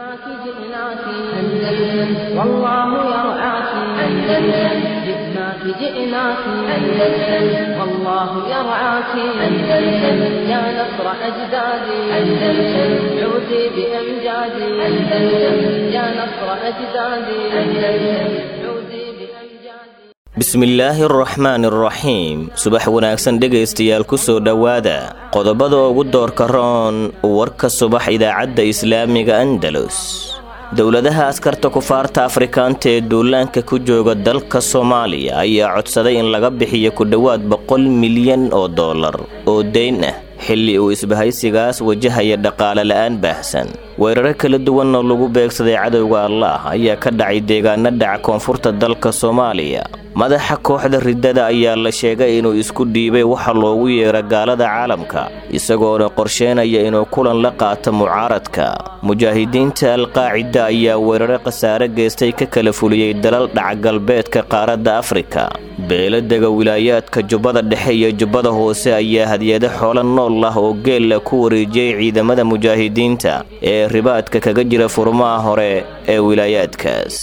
جئناك جئناك أندلس والله يرعاك أندلس جئناك جئناك أندلس والله يرعاك أندلس يا نصر أجدادي أندلس عودي بأمجادي أندلس يا نصر أجدادي أندلس عودي بأمجادي bismillaahi araxmaani araxiim subax wanaagsan dhegaystayaal ku soo dhowaada qodobada ugu doorka roon warka subax idaacadda islaamiga andalus dowladaha askarta kufaarta afrikaanta ee duulaanka ku jooga dalka soomaaliya ayaa codsaday in laga bixiyo ku dhowaad boqol milyan oo dollar oo dayn ah xilli uu isbahaysigaas wajahaya dhaqaale la'aan baahsan weeraro kala duwan oo lagu beegsaday cadowga allaah ayaa ka dhacay deegaano dhaca koonfurta dalka soomaaliya madaxa kooxda riddada ayaa la sheegay inuu isku dhiibay waxa loogu yeera gaalada caalamka isagoona qorsheynaya inuu kulan la qaato mucaaradka mujaahidiinta alqaacida ayaa weeraro khasaare geystay ka kala fuliyey dalal dhaca galbeedka qaaradda afrika beeladega wilaayaadka jubbada dhexe iyo jubbada hoose ayaa hadiyado xoolo nool ah oo geella ku wareejiyey ciidamada mujaahidiinta ee ribaadka kaga jira furmaha hore ee wilaayaadkaas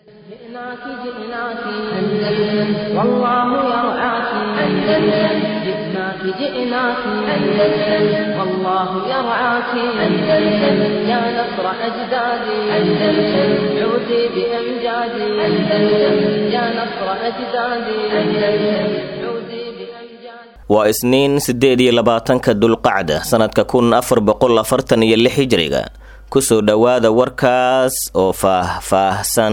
جئناك جئناك أندلس والله يرعاك أندلس جئناك جئناك أندلس والله يرعاك أندلس يا نصر أجدادي أندلس عودي بأمجادي أندلس يا نصر أجدادي أندلس عودي بأمجادي waa isniin siddeed iyo labaatanka dulqacda sannadka kun afar boqol afartan iyo lix hijriga kusoo dhowaada warkaas oo faah-faahsan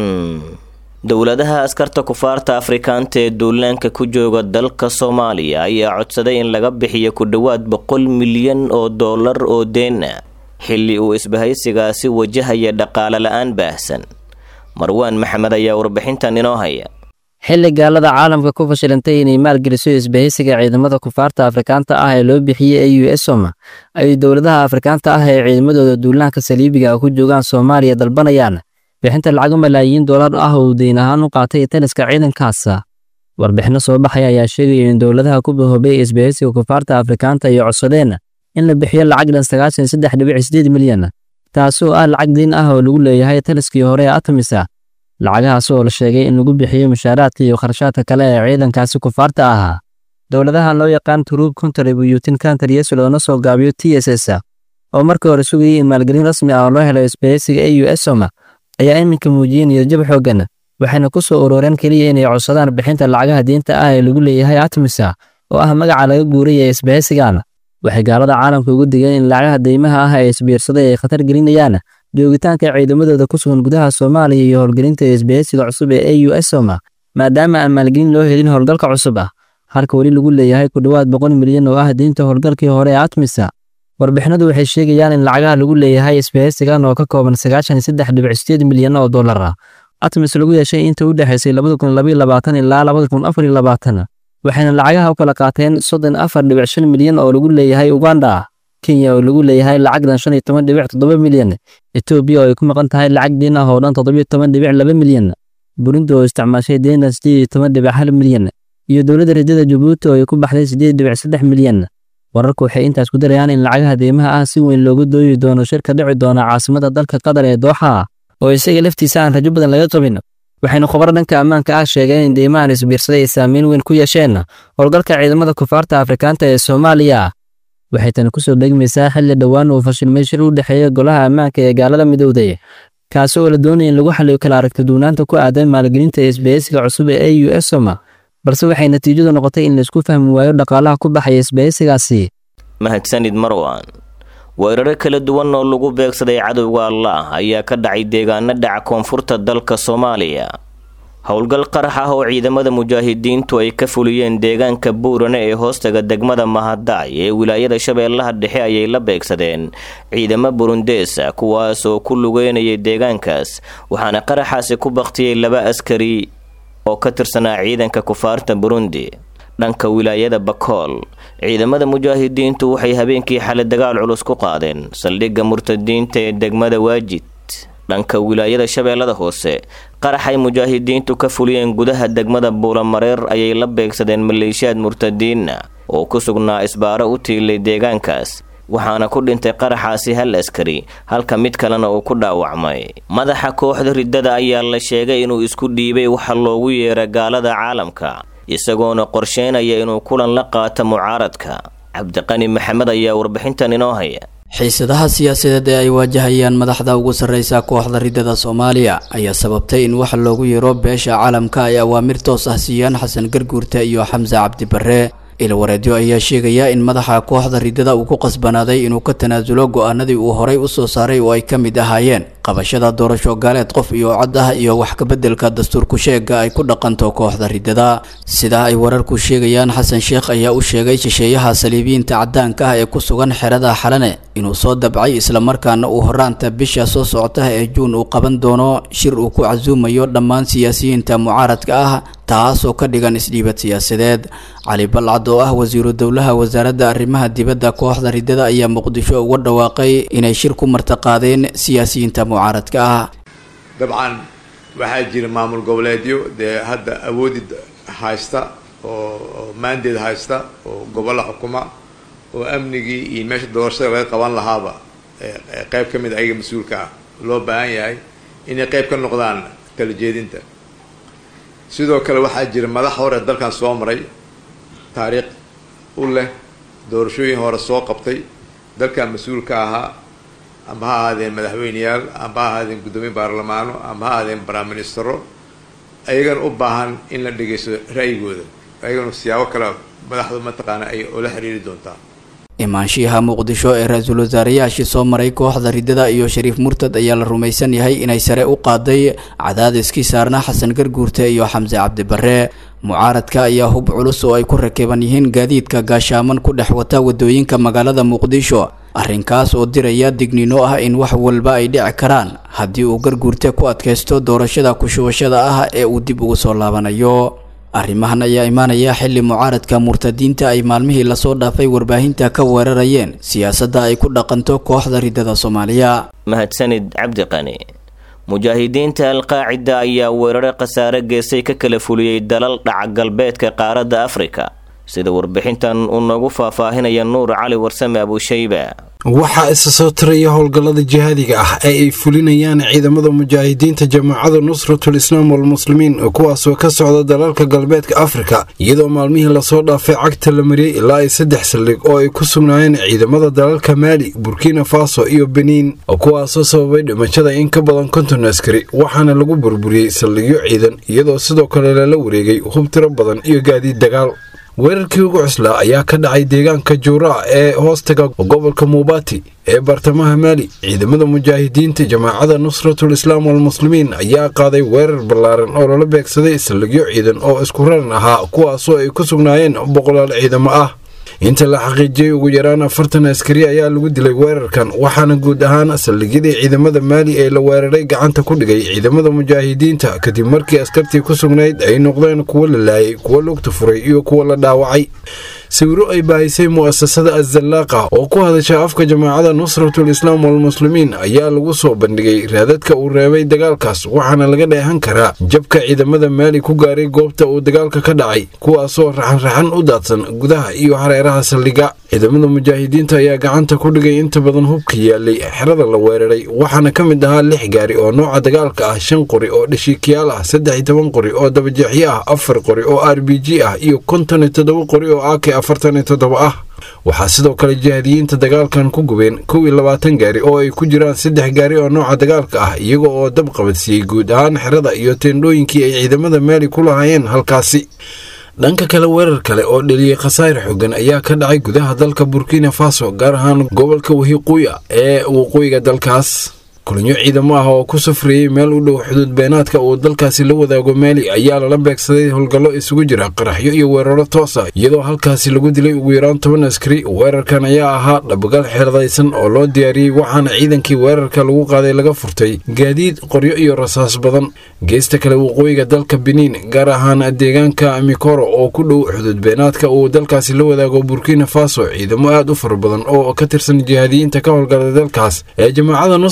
dowladaha askarta kufaarta afrikaanta ee duulaanka ku jooga dalka soomaaliya ayaa codsaday in laga bixiyo ku dhowaad boqol milyan oo dollar oo deen ah xilli uu isbahaysigaasi wajahaya dhaqaale la'aan baahsan marwaan maxamed ayaa warbixintan inoo haya xilli gaalada caalamka ku fashilantay inay maalgeliso isbahaysiga ciidamada kufaarta afrikaanta ah ee loo bixiyey e u s oma ay dowladaha afrikaanta ah ee ciidamadooda duulaanka saliibiga ah ku joogaan soomaaliya dalbanayaan bixinta lacago malaayiin dollar ah oo deyn ahaan u qaatay taliska ciidankaasa warbixinno soo baxaya ayaa sheegaya in dowladaha ku bahoobay isbahaysiga kufaarta afrikaanta ay codsadeen in la bixiyo lacag dhan sagaashan saddex dhibic sideed milyan taasoo ah lacag diin ah oo lagu leeyahay taliskii hore ee atamisa lacagahaas oo la sheegay in lagu bixiyo mushaaraadka iyo kharashaadka kale ee ciidankaasi kufaarta ahaa dowladahan loo yaqaan turuub contributing countries loona soo gaabiyo t s s oo markii hore sugayay in maalgelin rasmi ah oo loo helo isbahaysiga e u s oma ayaa iminka muujiyey niyadjab xooggan waxayna ku soo uroreen keliya inay codsadaan bixinta lacagaha diinta ah ee lagu leeyahay atmisa oo ah magaca laga guuray ee isbahaysigan waxay gaalada caalamka ugu digeen in lacagaha deymaha ah ee isbiirsaday ay khatar gelinayaan joogitaanka ciidamadooda ku sugan gudaha soomaaliya iyo howlgelinta isbahaysiga cusub ee e u s oma maadaama aan maalgelin loo helin howlgalka cusub ah halka weli lagu leeyahay ku dhowaad boqol milyan oo ah diinta howlgalkii hore ee atmisa warbixinadu waxay sheegayaan in lacagaha lagu leeyahay isbahaysigan oo ka kooban sagaashan saddex dhibic sideed milyan oo dollar ah atmis lagu yeeshay inta u dhexaysay labada kun labaiyo labaatan ilaa labada kun afar iyo labaatan waxayna lacagaha u kala qaateen soddon afar dhibic shan milyan oo lagu leeyahay uganda kenya oo lagu leeyahay lacagdan shan iyo toban dhibic toddoba milyan etoobiya oo ay ku maqan tahay lacag diin ah oo dhan toddobiyo toban dhibic laba milyan burundi oo isticmaashay deendan sideed iyo toban dhibic hal milyan iyo dowladda rajada jabuuti oo ay ku baxday sideed dhibic saddex milyan wararku waxay intaas ku darayaan in lacagaha deymaha ah si weyn loogu dooyi doono shirka dhici doona caasimada dalka qatar ee dooxa oo isaga laftiisa aan rajo badan laga qabin waxayna khubaro dhanka ammaanka ah sheegeen in deymahan isbiirsaday ay saameyn weyn ku yeesheen howlgalka ciidamada kufaarta afrikaanta ee soomaaliya waxay tani kusoo degmaysaa xilli dhowaan uu fashilmay shir u dhexeeya golaha ammaanka ee gaalada midowday kaasi oo la doonaya in lagu xaliyo kala aragti duunaanta ku aadan maalgelinta isbahaysiga cusub ee e u s oma balse waxay natiijadu noqotay in laisku fahmi waayo dhaqaalaha ku baxaya isbahaysigaasi mahadsanid marwan weeraro kala duwan oo lagu beegsaday cadowga allaah ayaa ka dhacay deegaano dhaca koonfurta dalka soomaaliya howlgal qarax ah oo ciidamada mujaahidiintu ay ka fuliyeen deegaanka buurane ee hoostaga degmada mahadaay ee wilaayada shabeellaha dhexe ayay la beegsadeen ciidamo burundeesa kuwaas oo ku lugeynayay deegaankaas waxaana qaraxaasi ku baktiyey laba askari oo ka tirsanaa ciidanka kufaarta burundi dhanka wilaayada bakool ciidamada mujaahidiintu waxay habeenkii xale dagaal culus ku qaadeen saldhigga murtadiinta ee degmada waajid dhanka wilaayada shabeellada hoose qaraxay mujaahidiintu ka fuliyeen gudaha degmada buulamareer ayay la beegsadeen maleeshiyaad murtadiinna oo ku sugnaa isbaaro u tiilay deegaankaas waxaana ku dhintay qaraxaasi hal askari halka mid kalena uu ku dhaawacmay madaxa kooxda riddada ayaa la sheegay inuu isku dhiibay waxa loogu yeera gaalada caalamka isagoona qorsheynaya inuu kulan la qaato mucaaradka cabdiqani maxamed ayaa warbixintan inoo haya xiisadaha siyaasadeed ee ay waajahayaan madaxda ugu sarreysa kooxda riddada soomaaliya ayaa sababtay in wax loogu yeero beesha caalamka ay awaamir toos ah siiyaan xasan garguurta iyo xamse cabdi barre ilwareedyo ayaa sheegaya in madaxa kooxda riddada uu ku qasbanaaday inuu ka tanaasulo go-aanadii uu horay u soo saaray oo ay ka mid ahaayeen qabashada doorasho gaaleed qof iyo cod ah iyo wax kabeddelka dastuurku sheega ay ku dhaqanto kooxda riddada sidaa ay wararku sheegayaan xasan sheekh ayaa u sheegay shisheeyaha saliibiyiinta caddaanka ah ee ku sugan xerada xalane inuu soo dabcay islamarkaana uu horaanta bisha soo socota ee juun uu qaban doono shir uu ku casuumayo dhammaan siyaasiyiinta mucaaradka ah taasoo ka dhigan isdhiibad siyaasadeed cali balcad oo ah wasiiru dowlaha wasaaradda arrimaha dibadda kooxda riddada ayaa muqdisho uga dhawaaqay inay shir ku martaqaadeen siyaasiyiinta mucaaradka ah dabcan waxaa jira maamul goboleedyo dee hadda awoodi haysta oo maandeed haysta oo gobollo xukuma oo amnigii iyo meesha doorashada laga qaban lahaaba qeyb ka mid ayaga mas-uulka ah loo baahan yahay inay qeyb ka noqdaan kala jeedinta sidoo kale waxaa jira madax hore dalkan soo maray taariikh u leh doorashooyin hore soo qabtay dalkan mas-uulka ahaa ama ha ahaadeen madaxweyneyaal ama ha ahaadeen guddoomiye baarlamaano ama ha ahaadeen baraministero ayagana u baahan in la dhegeysto ra'yigooda ayagana siyaabo kale madaxdu mataqaana ay ula xiriiri doontaa imaanshiyaha muqdisho ee ra-iisul wasaarayaashii soo maray kooxda riddada iyo shariif murtad ayaa la rumaysan yahay inay sare u qaaday cadaadiskii saarna xasan garguurte iyo xamse cabdi barre mucaaradka ayaa hub culus oo ay ku rakiban yihiin gaadiidka gaashaaman ku dhex wata wadooyinka magaalada muqdisho arrinkaas oo diraya digniino ah in wax walba ay dhici karaan haddii uu garguurte ku adkaysto doorashada kushubashada ah ee uu dib ugu soo laabanayo arrimahan ayaa imaanaya xilli mucaaradka murtadiinta ay maalmihii lasoo dhaafay warbaahinta ka weerarayeen siyaasadda ay ku dhaqanto kooxda riddada soomaaliya mahadsanid cabdiqani mujaahidiinta alqaacida ayaa weerare khasaare geesay ka kala fuliyey dalal dhaca galbeedka qaaradda afrika sida warbixintan uu noogu faahfaahinaya nuur cali warsame abushayba waxaa isa soo tiraya howlgallada jihaadiga ah ee ay fulinayaan ciidamada mujaahidiinta jamaacada nusratul islaam walmuslimiin kuwaasoo ka socda dalalka galbeedka afrika iyadoo maalmihii lasoo dhaafay cagta la mariyey ilaa ay saddex saldhig oo ay ku sugnaayeen ciidamada dalalka maali burkina faso iyo beniin kuwaasoo sababay dhimashada in ka badan konton askari waxaana lagu burburiyey saldhigyo ciidan iyadoo sidoo kale lala wareegay hub tiro badan iyo gaadiid dagaal weerarkii ugu cuslaa ayaa ka dhacay deegaanka juuraa ee hoostaga gobolka muubati ee bartamaha maali ciidamada mujaahidiinta jamaacada nusratul islaam walmuslimiin ayaa qaaday weerar ballaaran oo lala beegsaday saldhigyo ciidan oo isku raran ahaa kuwaasoo ay ku sugnaayeen boqolaal ciidamo ah inta la xaqiijiyey ugu yaraan afartan askari ayaa lagu dilay weerarkan waxaana guud ahaan saldhigyadii ciidamada maali ee la weeraray gacanta ku dhigay ciidamada mujaahidiinta kadib markii askartii ku sugnayd ay noqdeen kuwo la laayay kuwo lugta furay iyo kuwo la dhaawacay sawiro ay baahisay mu'asasada azallaaqa oo ku hadasha afka jamaacada nusratul islaam walmuslimiin ayaa lagu soo bandhigay raadadka uu reebay dagaalkaas waxaana laga dheehan karaa jabka ciidamada maali ku gaaray goobta uu dagaalka ka dhacay kuwaasoo raxan-raxan u daadsan gudaha iyo hareeraha saldhiga ciidamada mujaahidiinta ayaa gacanta ku dhigay inta badan hubka yaalay xerada la weeraray waxaana ka mid ahaa lix gaari oo nooca dagaalka ah shan qori oo dhashiikiyaal ah saddex iyo toban qori oo dabajeexyo ah afar qori oo r b g ah iyo konton iyo toddoba qori oo ak afartan iyo toddoba ah waxaa sidoo kale jihaadiyiinta dagaalkan ku gubeen kow iyo labaatan gaari oo ay ku jiraan saddex gaari oo nooca dagaalka ah iyaga oo dab qabadsiiyey guud ahaan xerada iyo teendhooyinkii ay ciidamada maali ku lahaayeen halkaasi dhanka kale weerar kale oo dheliyey khasaare xooggan ayaa ka dhacay gudaha dalka burkina faso gaar ahaan gobolka wahiquuya ee waqooyiga dalkaas kulanyo ciidamo ah oo ku safreeyey meel u dhow xuduud beenaadka uu dalkaasi la wadaago maali ayaa lala beegsaday howlgallo isugu jira qaraxyo iyo weeraro toos ah iyadoo halkaasi lagu dilay ugu yaraan toban askari weerarkan ayaa ahaa dhabagal xeeradaysan oo loo diyaariyey waxaana ciidankii weerarka lagu qaaday laga furtay gaadiid qoryo iyo rasaas badan geesta kale waqooyiga dalka beniin gaar ahaan deegaanka mikoro oo ku dhow xuduud beenaadka uu dalkaasi la wadaago burkina faso ciidamo aad u fara badan oo ka tirsan jihaadiyiinta ka howlgalay dalkaas ee jamaacada nusratul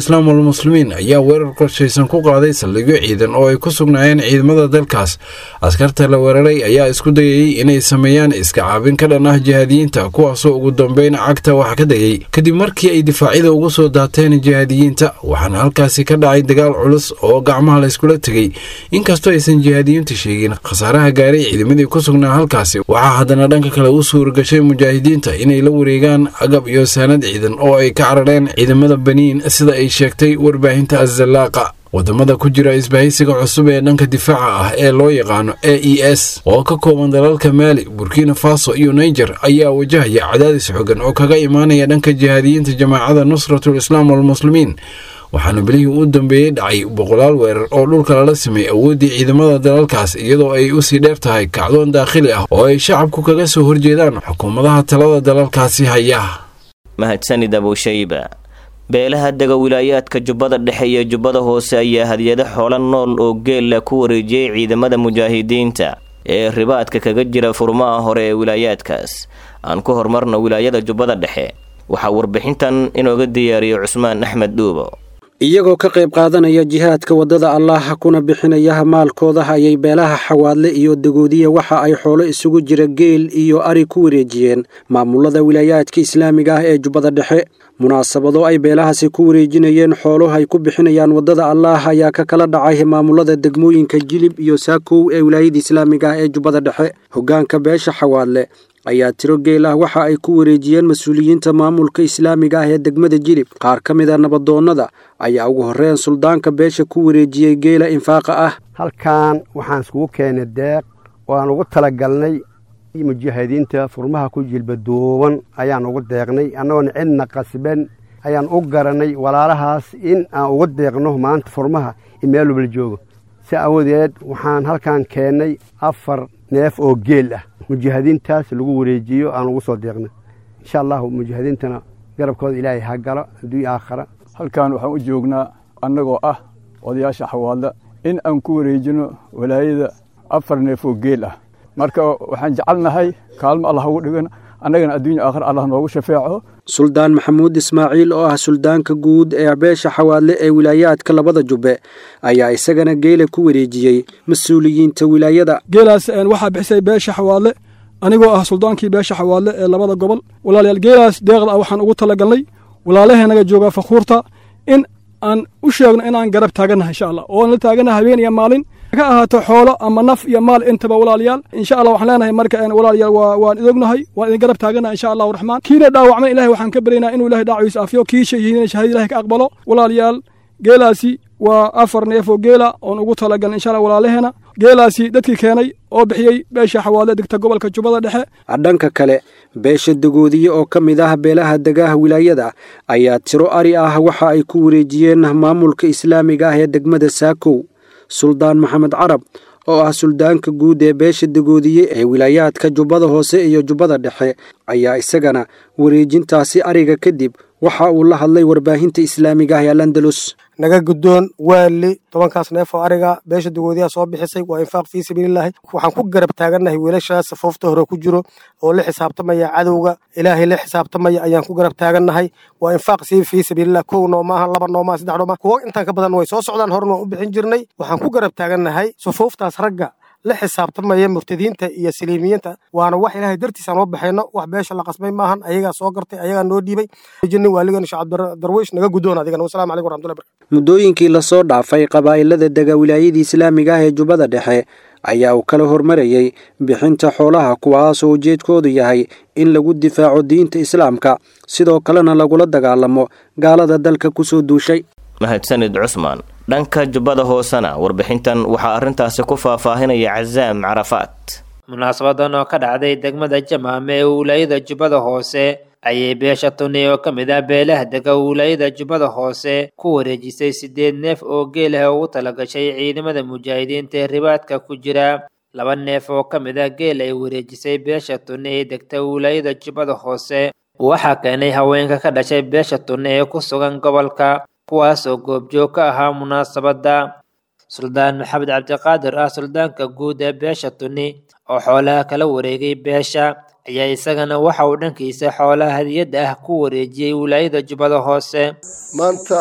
islaam walmuslimiin ayaa weerar qorshaysan ku qaaday saldhigyo ciidan oo ay ku sugnaayeen ciidamada dalkaas askarta la weeraray ayaa isku dayayey inay sameeyaan iska caabin ka dhan ah jihaadiyiinta kuwaasoo ugu dambeyn cagta wax ka dayay kadib markii ay difaacyada ugu soo daateen jihaadiyiinta waxaana halkaasi ka dhacay dagaal culus oo gacmaha layskula tegey inkastoo aysan jihaadiyiinta sheegin khasaaraha gaaray ciidamadii ku sugnaa halkaasi waxaa haddana dhanka kale u suuragashay mujaahidiinta inay la wareegaan agab iyo saanad ciidan oo ay ka carareen ciidamada baniin sida ay sheegtay warbaahinta azallaaqa wadamada ku jira isbahaysiga cusub ee dhanka difaaca ah ee loo yaqaano a e s oo ka kooban dalalka maali burkina faso iyo niger ayaa wajahaya cadaadis xogan oo kaga imaanaya dhanka jihaadiyiinta jamaacada nusratul islaam walmuslimiin waxaana bilihii u dambeeyey dhacay boqolaal weerar oo dhulka lala sameeyey awooddii ciidamada dalalkaas iyadoo ay usii dheer tahay kacdoon daakhili ah oo ay shacabku kaga soo horjeedaan xukuumadaha talada dalalkaasi haya mahadsanid abushayba beelaha dega wilaayaadka jubbada dhexe iyo jubbada hoose ayaa hadyado xoolo nool oo geella ku wareejiyey ciidamada mujaahidiinta ee ribaadka kaga jira furmaha hore ee wilaayaadkaas aan ku horumarno wilaayada jubbada dhexe waxaa warbixintan inooga diyaariyo cusmaan axmed dhuubo iyagoo ka qayb qaadanaya jihaadka waddada allaah kuna bixinaya maalkooda ayay beelaha xawaadle iyo dagoodiya waxa ay xoolo isugu jira geel iyo ari ku wareejiyeen maamulada wilaayaadka islaamiga ah ee jubbada dhexe munaasabado ay beelahaasi ku wareejinayeen xoolo ay ku bixinayaan waddada allaah ayaa ka kala dhacay maamulada degmooyinka jilib iyo saakow ee wilaayada islaamiga ah ee jubbada dhexe hoggaanka beesha xawaadle ayaa tiro geel ah waxa ay ku wareejiyeen mas-uuliyiinta maamulka islaamiga ah ee degmada jilib qaar ka mid a nabadoonnada ayaa ugu horreyn suldaanka beesha ku wareejiyey geela infaaqa ah halkan waxaan iskugu keenay deeq oo aan ugu talagalnay mujaahidiinta furmaha ku jilbaduuban ayaan ugu deeqnay annagoon cidna qasban ayaan u garanay walaalahaas in aan ugu deeqno maanta furmaha in meel walbala joogo si awadeed waxaan halkan keennay afar neef oo geel ah mujaahidiintaas lagu wareejiyo aan ugu soo deeqnay insha allahu mujaahidiintana garabkooda ilaahay ha galo adduunya aakhara halkan waxaan u joognaa annagoo ah odayaasha xawaadla in aan ku wareejino walaayada afar neef oo geel ah marka waxaan jecelnahay kaalmo allah ugu dhigan annagana adduunya aakhir allah noogu shafeeco suldaan maxamuud ismaaciil oo ah suldaanka guud ee beesha xawaadle ee wilaayaadka labada jubbe ayaa isagana geela ku wareejiyey mas-uuliyiinta wilaayada geelaas waxaa bixisay beesha xawaadle anigoo ah suldaankii beesha xawaadle ee labada gobol walaalayaal geelaas deeqda ah waxaan ugu talagalnay walaalaheennaga joogaa fakuurta in aan u sheegno inaan garab taagannahay insha allah oo aan la taagannahay habeen iyo maalin ka ahaato xoolo ama naf iyo maal intaba walaalayaal insha allah waxaan leenahay marka walaalayaal waan idognahay waan idin garab taagannahay insha allahu raxmaan kiina dhaawacman ilahay waxaan ka baryaynaa inuu ilahay dhaawaciisa afiyo kii shahiidina shahaada ilahay ka aqbalo walaalayaal geelaasi waa afar neef oo geela oon ugu talagalnay insha allah walaalaheena geelaasi dadkii keenay oo bixiyey beesha xawaale degta gobolka jubbada dhexe dhanka kale beesha dagoodiye oo ka mid ah beelaha degaha wilaayada ayaa tiro ari ah waxa ay ku wareejiyeen maamulka islaamiga ah ee degmada saakow suldaan maxamed carab oo ah suldaanka guud ee beesha dagoodiye ee wilaayaadka jubbada hoose iyo jubbada dhexe ayaa isagana wareejintaasi ariga kadib waxa uu la hadlay warbaahinta islaamiga ah ee landalus naga guddoon waali tobankaas neef oo ariga beesha dagoodiyaha soo bixisay waa infaaq fii sabiililaahi waxaan ku garab taagannahay wiilashaas safoofta hore ku jiro oo la xisaabtamaya cadowga ilaahay la xisaabtamaya ayaan ku garab taagannahay waa infaaq sii fii sabiililah kow noo maaha laba noo maaha saddex noo maaha kuwo intaan ka badan way soo socdaan horena waan u bixin jirnay waxaan ku garab taagannahay safooftaas ragga la xisaabtamaya murtadiinta iyo saliimiyiinta waana wax ilaahay dartiisaan oo baxayno wax beesha la qasbay maahan ayagaa soo gartay ayagaa noo dhiibay jinni waaligan shacab darwiish naga guddoon adigana wasalamu calaykum warahmatullahi barakatu muddooyinkii lasoo dhaafay qabaa'ilada dega wilaayadii islaamiga ah ee jubbada dhexe ayaa uu kala hormarayey bixinta xoolaha kuwaasoo ujeedkoodu yahay in lagu difaaco diinta islaamka sidoo kalena lagula dagaalamo gaalada dalka kusoo duushay mahadsanid cusmaan dhanka jubbada hoosena warbixintan waxaa arrintaasi ku faahfaahinaya casaam carafaat munaasabadan oo ka dhacday degmada jamaame ee wilaayada jubbada hoose ayay beesha tuni oo ka mid ah beelaha dega wilaayada jubbada hoose ku wareejisay siddeed neef oo geel ah ugu talagashay ciidamada mujaahidiinta ee ribaadka ku jira laba neef oo ka mid ah geel ay wareejisay beesha tuni ee degta wilaayada jubbada hoose waxaa keenay haweenka ka dhashay beesha tuni ee ku sugan gobolka kuwaas oo goobjoog ka ahaa munaasabadda suldaan maxamed cabdiqaadir ah suldaanka guud ee beesha tuni oo xoolaha kala wareegay beesha ayaa isagana waxa uu dhankiisa xoolaha hadiyadda ah ku wareejiyey wilaayada jubbada hoose maanta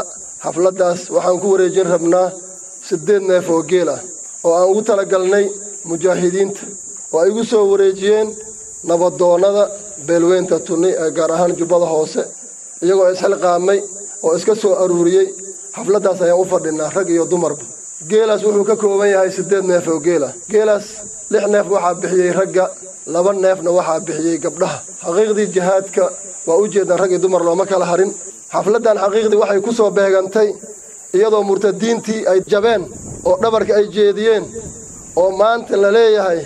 xafladdaas waxaan ku wareejin rabnaa siddeed neef oo geel ah oo aan ugu talagalnay mujaahidiinta oo ay igu soo wareejiyeen nabadoonnada beelweynta tunni ee gaar ahaan jubbada hoose iyagoo isxilqaamay oo iska soo aruuriyey xafladdaas ayaan u fadhinaa rag iyo dumarba geelaas wuxuu ka kooban yahay siddeed neef oo geelah geelaas lix neef waxaa bixiyey ragga laba neefna waxaa bixiyey gabdhaha xaqiiqdii jihaadka waa u jeedaan rag iyo dumar looma kala harin xafladdan xaqiiqdii waxay ku soo beegantay iyadoo murtadiintii ay jabeen oo dhabarka ay jeediyeen oo maanta la leeyahay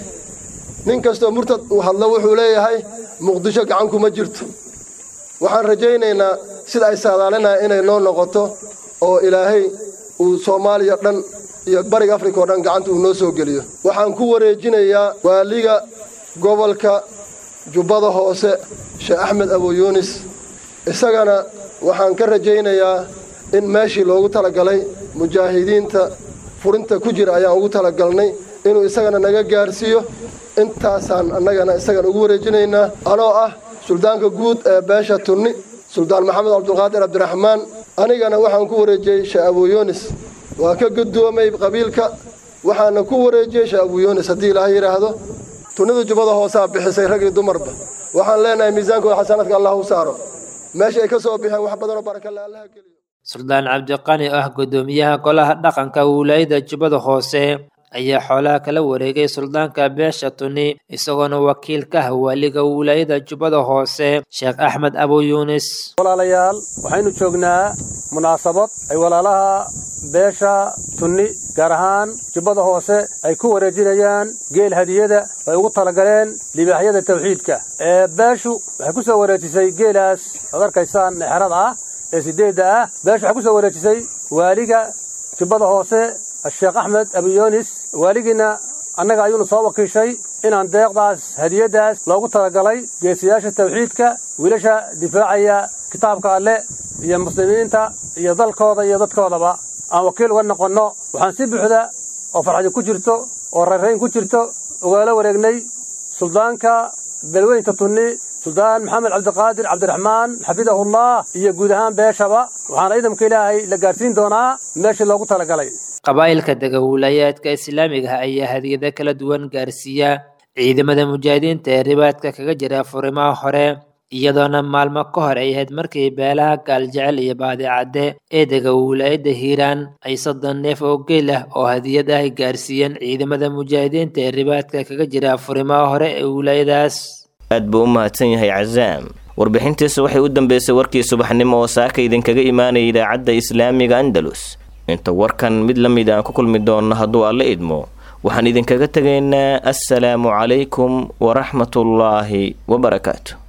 nin kastoo murtad uu hadlo wuxuu leeyahay muqdisho gacan kuma jirto waxaan rajaynaynaa sida ay saadaalinaya inay noo noqoto oo ilaahay uu soomaaliya dhan iyo bariga afrika oo dhan gacanta uu noo soo geliyo waxaan ku wareejinayaa waaliga gobolka jubbada hoose sheekh axmed abuyuunis isagana waxaan ka rajaynayaa in meeshii loogu talagalay mujaahidiinta furinta ku jira ayaan ugu talagalnay inuu isagana naga gaarsiiyo intaasaan annagana isagana ugu wareejinaynaa anoo ah suldaanka guud ee beesha tunni suldaan maxamed cabdulqaadir cabdiraxmaan anigana waxaan ku wareejiyey sheekh abuyuunis waa ka guddoomay qabiilka waxaana ku wareejiyey sheekh abuyuunis haddii ilaahay yidhaahdo tunnida jubbada hoosaa bixisay rag iyo dumarba waxaan leenahay miisaankooda xasanaadka allah u saaro meesha ay ka soo bixeen wax badanoo barakale allaha geliyo suldaan cabdiqani oo ah guddoomiyaha golaha dhaqanka wilaayada jubbada hoose ayaa xoolaha kala wareegay suldaanka beesha tuni isagoona wakiil ka ah waaliga wilaayada jubbada hoose sheekh axmed abuyuunis walaalayaal waxaynu joognaa munaasabad ay walaalaha beesha tunni gaar ahaan jubbada hoose ay ku wareejinayaan geel hadiyada ay ugu talagaleen libaaxyada tawxiidka ee beeshu waxay ku soo wareejisay geelaas ad arkaysaan exrada ah ee sideedda ah beeshu waxay ku soo wareejisay waaliga jubbada hoose sheekh axmed abuyoonis waaligiina annaga ayuunu soo wakiishay inaan deeqdaas hadiyaddaas loogu talagalay geesiyaasha tawxiidka wiilasha difaacaya kitaabka alle iyo muslimiinta iyo dalkooda iyo dadkoodaba aan wakiil uga noqonno waxaan si buuxda oo farxadi ku jirto oo rayrayn ku jirto ugaala wareegnay suldaanka beelweynta tunni suldaan maxamed cabdiqaadir cabdiraxmaan xafidahullah iyo guud ahaan beeshaba waxaana ciidamka ilaahay la gaadhsiin doonaa meeshii loogu talagalay qabaa'ilka dega wilayaadka islaamiga ah ayaa hadiyado kala duwan gaarsiiya ciidamada mujaahidiinta ee ribaadka kaga jira furimaha hore iyadoona maalmo ka hor ay ahayd markii beelaha gaaljecel iyo baadicadde ee dega wilaayadda hiiraan ay soddon neef oo geel ah oo hadiyad ah gaarsiiyeen ciidamada mujaahidiinta ee ribaadka kaga jira furimaha hore ee wilaayadaas aad buu u mahadsan yahay casaam warbixintiisa waxay u dambeysay warkii subaxnimo oo saaka idinkaga imaanaya idaacadda islaamiga andalus inta warkan mid la mid aan ku kulmi doonno hadduu alla idmo waxaan idinkaga tegaynaa assalaamu calaykum waraxmatullaahi wabarakaatu